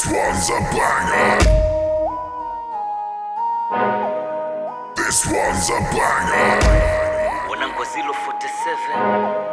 one's a banger. This one's a banger. wanangu wa 047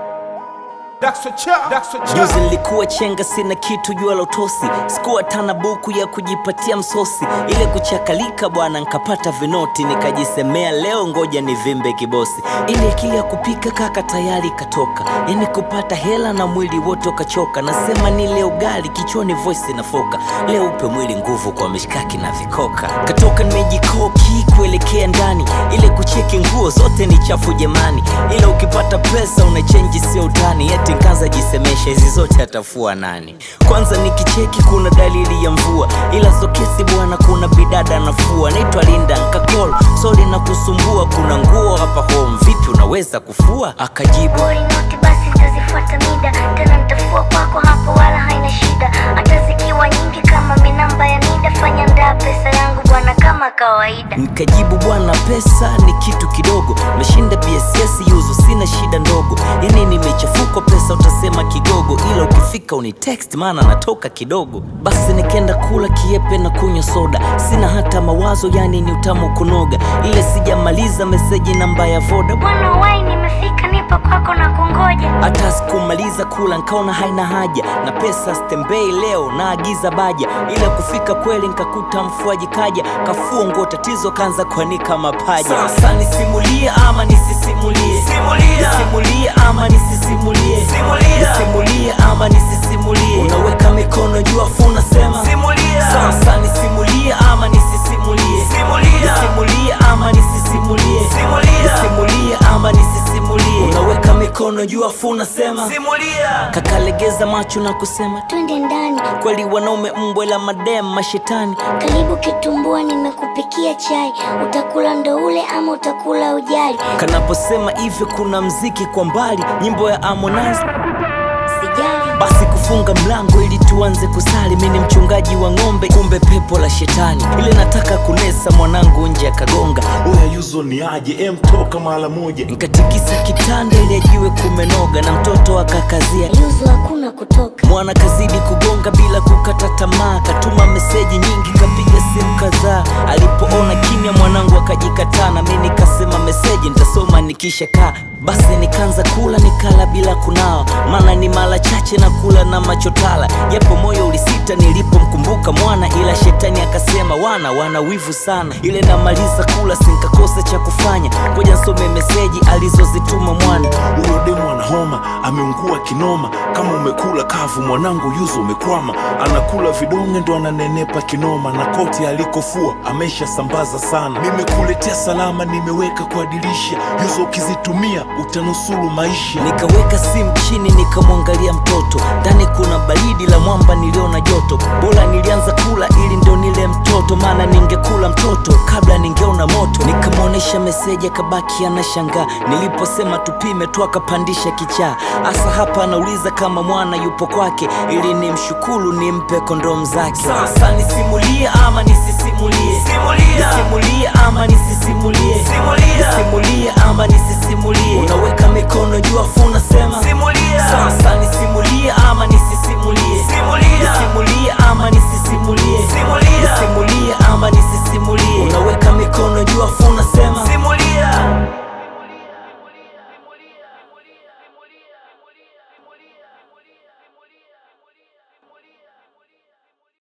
Juzi juzi nilikuwa chenga sina kitu jua la utosi sikuwa tana buku ya kujipatia msosi ile kuchakalika bwana nkapata vinoti nikajisemea leo ngoja nivimbe kibosi ile akili ya kupika kaka tayari katoka yani kupata hela na mwili wote ukachoka nasema ni leo gali kichwani voice inafoka leo upe mwili nguvu kwa mishkaki na vikoka katoka nimejikoki kuelekea ndani ile kucheki nguo zote ni chafu jamani ila ukipata pesa unachenji sio utani eti nkaza jisemesha hizi zote atafua nani kwanza nikicheki kuna dalili ya mvua ila sokesi bwana kuna bidada nafua naitwa linda nkakol soli na kusumbua kuna nguo hapa home vipi unaweza kufua akajibu Bori noti basi nitazifuata mida tena nitafua kwako hapo wala haina shida hata zikiwa nyingi kama minamba ya nida fanya ndaa pesa yangu bwana kama kawaida nikajibu bwana pesa ni kitu kidogo meshinda bss yuzu sina shida ndogo yani nimechafuka pesa utasema kigogo ila ukifika uni text maana natoka kidogo basi nikenda kula kiepe na kunywa soda sina hata mawazo yani ni utamu kunoga ile sijamaliza meseji namba ya voda bwana wai nimefika nipo kwako na kungoja hata sikumaliza kula nkaona haina haja na pesa stembei leo naagiza baja ila kufika kweli nkakuta mfuaji kaja kafua nguo tatizo kanza kuanika mapaja sasa nisimulie ama nisisimulie nisimulie ama nisisimulie nisimulie ama nisisimulie unaweka mikono juu afu unasema sasa nisimulie ama nisisimulie nisimulie ama nisisimulie nisimulie ama nisisimulie unaweka mikono juu afu unasema kakalegeza macho na kusema twende ndani kweli wanaume mbwe la madem mashetani karibu kitumbua nimekupikia chai utakula ndo ule ama utakula ujali kanaposema hivyo kuna mziki kwa mbali nyimbo ya Harmonize sijali basi kufunga mlango ili tuanze kusali mi ni mchungaji wa ng'ombe kumbe pepo la shetani ile nataka kunesa mwanangu nje akagonga Oya yuzo ni aje em toka mara moja nkatikisa kitanda ili ajiwe kumenoga na mtoto akakazia yuzu hakuna kutoka mwana kazidi kugonga bila kukata tamaa katuma meseji nyingi kapiga simu kadhaa alipoona kimya mwanangu akajikataa na mi nikasema meseji nitasoma nikisha kaa basi nikaanza kula nikala bila kunawa maana ni mara chache na kula na machotala japo moyo ulisita nilipomkumbuka mwana ila shetani akasema wana wana wivu sana ile namaliza kula sinkakosa cha kufanya ngoja nsome meseji alizozituma mwana huyo demu ana homa ameungua kinoma kama umekula kavu mwanangu yuzo umekwama anakula vidonge ndo ananenepa kinoma na koti alikofua amesha sambaza sana nimekuletea salama nimeweka kwa dirisha yuzo ukizitumia utanusuru maisha nikaweka simu chini nikamwangalia mtoto ndani kuna baridi la mwamba niliona joto bora nilianza kula ili ndo nile mtoto maana ningekula mtoto kabla ningeona moto nikamwonyesha meseji akabaki anashangaa niliposema tupime tu akapandisha kichaa hasa hapa anauliza kama mwana yupo kwake ili nimshukuru nimpe kondom zake sasa nisimulie ama nisisimulie nisimulie ama nisisimulie nisimulie ama nisisimulie unaweka mikono juu afu unasema sasa nisimulie ama nisisimulie nisimulie ama nisisimulie